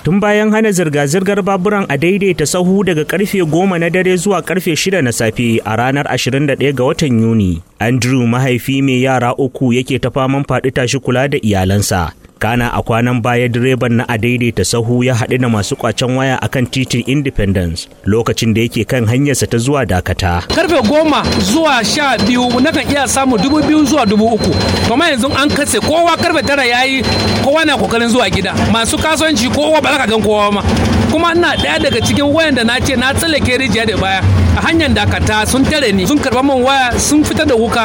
tun bayan hana zirga-zirgar baburan a daidaita sahu daga karfe goma na dare zuwa karfe shida na safe a ranar 21 ga watan Yuni. Andrew mahaifi mai yara uku yake ta faman faɗi tashi kula da iyalansa. kana a kwanan baya direban na a daidaita sahu ya haɗu da masu kwacen waya akan titin independence lokacin da yake kan hanyarsa ta zuwa dakata karfe goma zuwa sha biyu nakan iya samu dubu biyu zuwa dubu uku kuma yanzu an katse kowa karfe tara yayi kowa na kokarin zuwa gida masu kasuwanci kowa ba za ka gan kowa ma kuma ina ɗaya daga cikin wayan da na ce na tsallake rijiya da baya a hanyar dakata sun tare ni sun karɓa min waya sun fitar da wuka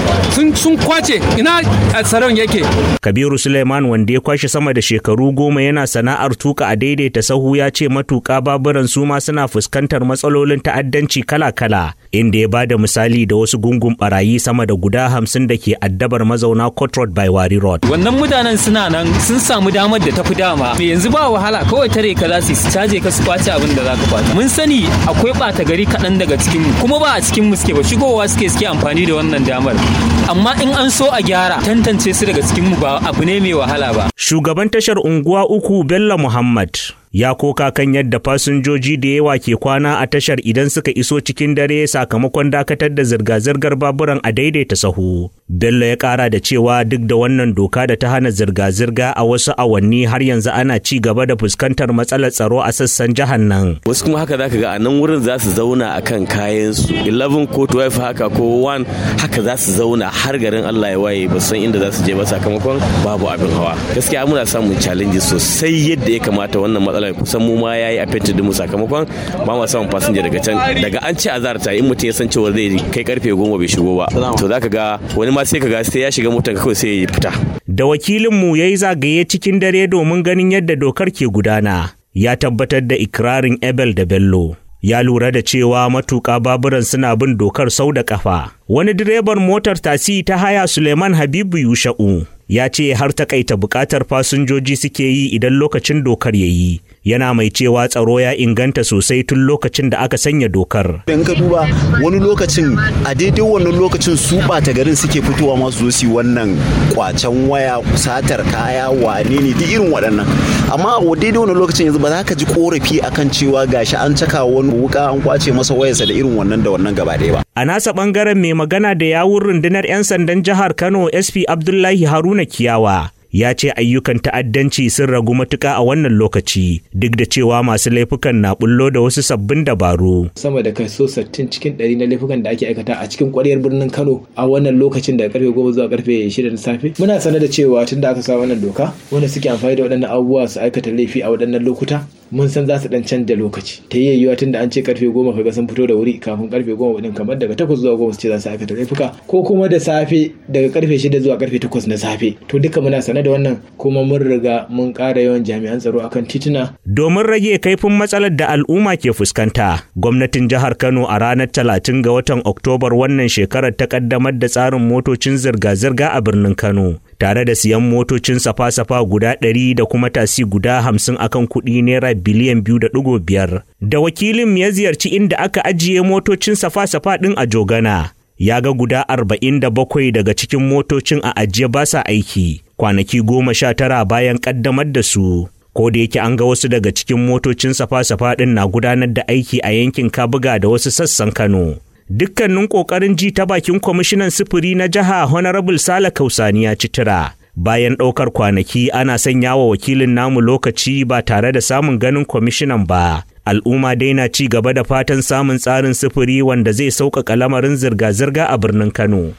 sun kwace ina tsaron yake kabiru suleiman wanda ya kwashe sama da shekaru goma yana sana'ar tuka a daidaita sahu ya ce matuƙa baburan su ma suna fuskantar matsalolin ta'addanci kala-kala inda ya ba da misali da wasu gungun barayi sama da guda hamsin da ke addabar mazauna Court Road by Wari Road. Wannan mutanen suna nan sun samu damar da tafi dama. Me yanzu ba wahala kawai tare ka za su caje ka su kwace abin da za ka kwata. Mun sani akwai ɓata gari kaɗan daga cikin mu kuma ba a cikin mu suke ba shigowa suke suke amfani da wannan damar. Amma in an so a gyara tantance su daga cikin mu ba abu ne mai wahala ba. Shugaban tashar unguwa uku Bello Muhammad ya koka kan yadda fasinjoji da yawa ke kwana a tashar idan suka iso cikin dare sakamakon dakatar da zirga-zirgar baburan a daidaita sahu. Bello ya kara da cewa duk da wannan doka da ta hana zirga-zirga a wasu awanni har yanzu ana ci gaba da fuskantar matsalar tsaro a sassan jihar nan. Wasu kuma haka zaka ga a nan wurin za su zauna a kan kayan su 11 ko 12 haka ko 1 haka za su zauna har garin Allah ya waye ba san inda za su je ba sakamakon babu abin hawa. Gaskiya muna samun challenges sosai yadda ya kamata wannan matsalar kusan mu ma yayi affected mu sakamakon ba mu samun fasinja daga can daga an ce azar ta in mutum ya san cewa zai kai karfe goma bai shigo ba to zaka ga wani ma sai ka ga sai ya shiga motar kawai sai ya fita da wakilinmu ya yi zagaye cikin dare domin ganin yadda dokar ke gudana ya tabbatar da ikirarin Ebel da Bello ya lura da cewa matuƙa baburan suna bin dokar sau da ƙafa. Wani direban motar tasi ta haya Suleiman Habibu Yusha'u ya ce har takaita buƙatar fasinjoji suke yi idan lokacin dokar ya yi. Yana mai cewa tsaro ya inganta sosai tun lokacin da aka sanya dokar. In ka duba wani lokacin a daidai wannan lokacin su ɓata garin suke fitowa masu zo su wannan kwacen waya satar kaya wane ne duk irin waɗannan. Amma a daidai wannan lokacin yanzu ba za ka ji korafi akan cewa gashi an caka wani wuka an kwace masa wayarsa da irin wannan da wannan gaba ɗaya ba. A nasa ɓangaren mai magana da yawun rundunar 'yan sandan jihar Kano SP Abdullahi Haruna Kiyawa ya ce ayyukan ta'addanci sun ragu matuƙa a wannan lokaci duk da cewa masu laifukan na bullo da wasu sabbin dabaru. Sama da kaso 60 cikin 100 na laifukan da ake aikata a cikin ƙwaryar birnin Kano a wannan lokacin da karfe 10 zuwa karfe 6 na safe. Muna sanar da cewa tun da aka sa wannan doka wanda suke amfani da waɗannan abubuwa su aikata laifi a waɗannan lokuta mun san za su dan canja lokaci ta yi yiwuwa tun da an ce karfe goma kaga sun fito da wuri kafin karfe goma din kamar daga takwas zuwa goma su ce za su aikata laifuka ko kuma da safe daga karfe shida zuwa karfe takwas na safe to duka muna sane da wannan kuma mun riga mun ƙara yawan jami'an tsaro akan tituna. domin rage kaifin matsalar da al'umma ke fuskanta gwamnatin jihar kano a ranar talatin ga watan oktobar wannan shekarar ta kaddamar da tsarin motocin zirga-zirga a birnin kano tare da siyan motocin safa-safa guda ɗari da kuma tasi guda hamsin akan kuɗi naira biliyan biyu da ɗigo biyar. Da wakilin ya ziyarci inda aka ajiye motocin safa-safa ɗin a Jogana. Ya ga guda arba'in da bakwai daga cikin motocin a ajiye ba sa aiki, kwanaki goma sha tara bayan ƙaddamar da su. Ko da yake an ga wasu daga cikin motocin safa-safa ɗin na gudanar da aiki a yankin Kabuga da wasu sassan Kano. dukkanin ƙoƙarin ji ta bakin kwamishinan sufuri na jiha honorable sale kausani ya ci tura bayan ɗaukar kwanaki ana sanya wa wakilin namu lokaci ba tare da samun ganin kwamishinan ba al'umma dai na ci gaba da fatan samun tsarin sufuri wanda zai sauƙaƙa lamarin zirga-zirga a birnin kano